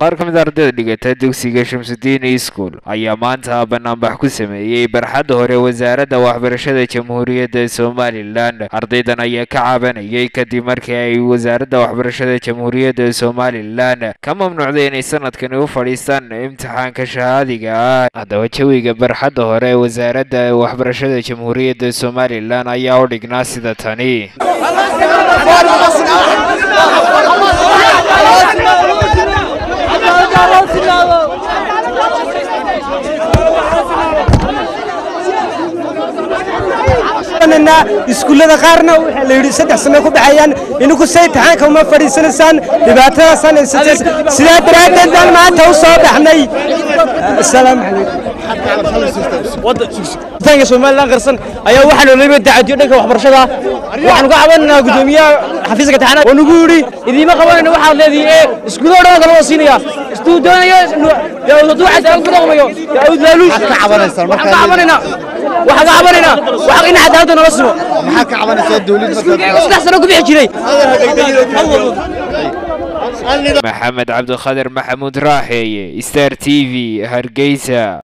qaar ka mid a ardayda dhigata dugsiga shamsudiin school ayaa maanta banaanbax ku sameeyey barxadda hore wasaaradda waxbarashada jamhuuriyadda somalilan ardaydan ayaa ka caabanayay kadib markii ay wasaaradda waxbarashada jamhuuriyadda somalilan ka mamnuucday inay sanadkani u fadhiistaan imtixaanka shahaadiga ah haddaba jawiga barxadda hore ee wasaaradda waxbarashada jamhuuriyadda somalilan ayaa u dhignaa sida tani iskuullada qaarna waxaa la yidhi saddex sano ku baxayaan ininku say taxaanka uma fadhiisanaysaan dhibaatadaasaan haysateen sidaa daraaddeed baan maanta u soo baxnay asalaamu calaykum somalilan qarsan ayaa waxaa loolayba dacadiyo dhanka waxbarashada waxaanu ka cabananaa gudoomiyaha xafiiska taxanaad oo nagu yidhi idiima qabanayno waxaad leedihi ee iskuulo dhan kala wada siinaya istuu doonaya hadduu cadaalad ku dhaqmayo yaud laaluush waxaan ka cabanaynaa waxaan ka cabanaynaa waxa in cadaaladda nala simo maxaa ka cabanaysaa dawlad saddex sano ku bixi jiray maxamed cabdikhadir maxamuud raaxeeye star t v hargeysa